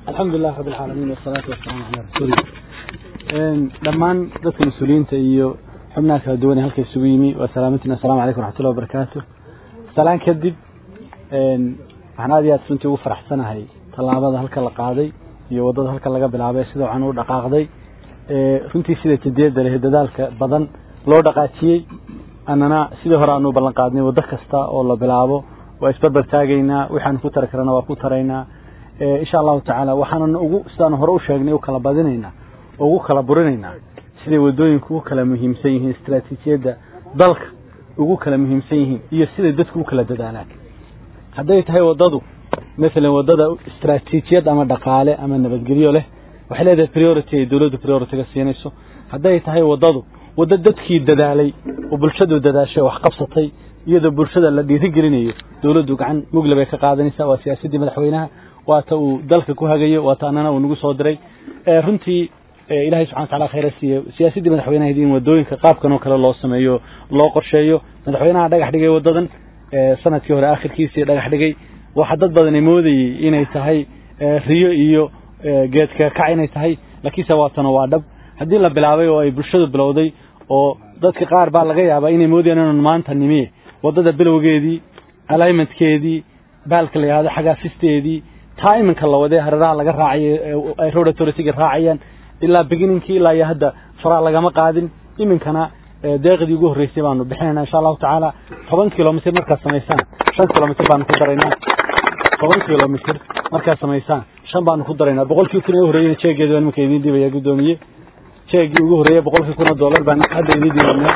alxamdulilah rabi alcaalamiin wasalaatu wasalaamu calaa rasuulillah dhammaan dadka mas-uuliyiinta iyo xubnaha kala duwan ee halka isugu yimi waa salaamantiin assalamu calaykum raxmatullahi wabarakaatu salaan kadib waxaan aad iyo aad runtii ugu faraxsanahay tallaabada halka la qaaday iyo waddada halka laga bilaabay sida waxaan u dhaqaaqday runtii sida jadiyadda leh dadaalka badan loo dhaqaajiyey annana sidii hore aanu ballan qaadnay waddo kasta oo la bilaabo waa isbarbar taagaynaa waxaanu ku tari karana waa ku taraynaa insha allahu tacaala waxaanan ugu sidaanu hore u sheegnay u kala badinaynaa oo ugu kala burinaynaa siday waddooyinku ugu kala muhiimsan yihiin istaraatiijiyadda dalka ugu kala muhiimsan yihiin iyo siday dadku u kala dadaalaan hadday tahay waddadu masalan waddada istaraatiijiyad ama dhaqaale ama nabadgelyo leh waxay leedahay priority ay dowladdu priority-ga siinayso hadday tahay waddadu waddo dadkii dadaalay oo bulshadu dadaashay wax qabsatay iyadoo bulshada la dhiirigelinayo dowladdu gacan mugle bay ka qaadanaysaa waa siyaasaddii madaxweynaha waata uu dalka ku hagayo waata annana uu nagu soo diray runtii ilahay subxana wa tacala khayra siiye siyaasaddii madaxweynaha in waddooyinka qaabkan oo kale loo sameeyo loo qorsheeyo madaxweynaha dhagax dhigay waddadan sanadkii hore akhirkiisii dhagax dhigay waxa dad badani moodayey inay tahay riyo iyo geedka kac inay tahay laakiinse waatana waa dhab haddii la bilaabay oo ay bulshadu bilowday oo dadka qaar baa laga yaabaa inay moodayaan inun maanta nimiye waddada bilowgeedii alignmentkeedii baalka la yihahdo xagaafisteedii taa iminka la wadee hareeraha laga raacayo ay road authority-ga raacayaan ilaa beginningkii ilaa iyo hadda faraa lagama qaadin iminkana deeqdii ugu horreysay baanu bixinayna insha allahu tacaala toban kilomitr markaad samaysaan shan kilomitr baanu ku daraynaa toban kilomitr markaad samaysaan shan baanu ku daraynaa boqolkii kun ee horreeyena jeegeedi baan iminka idiin dhibaya guddoomiye jeegii ugu horreeya boqolkii kun oo dollar baan hadda idiin dhibanaa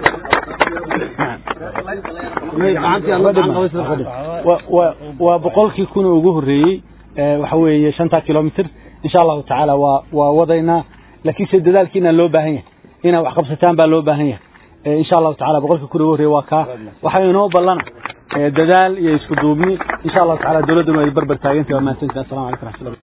waa boqolkii kun ugu horreeyey waxa weeye shanta kilomitr insha allahu tacaala waa waa wadaynaa laakiinse dadaalkiina loo baahan yahay inaad wax qabsataan baa loo baahan yahay insha allahu tacala boqolkii kun ugu horreeye waa kaa waxaa inoo ballana dadaal iyo isku duubni insha allahu tacala dowladduna ay barbar taagantay waa mahadsantiin assalamu calaykum raxmatullah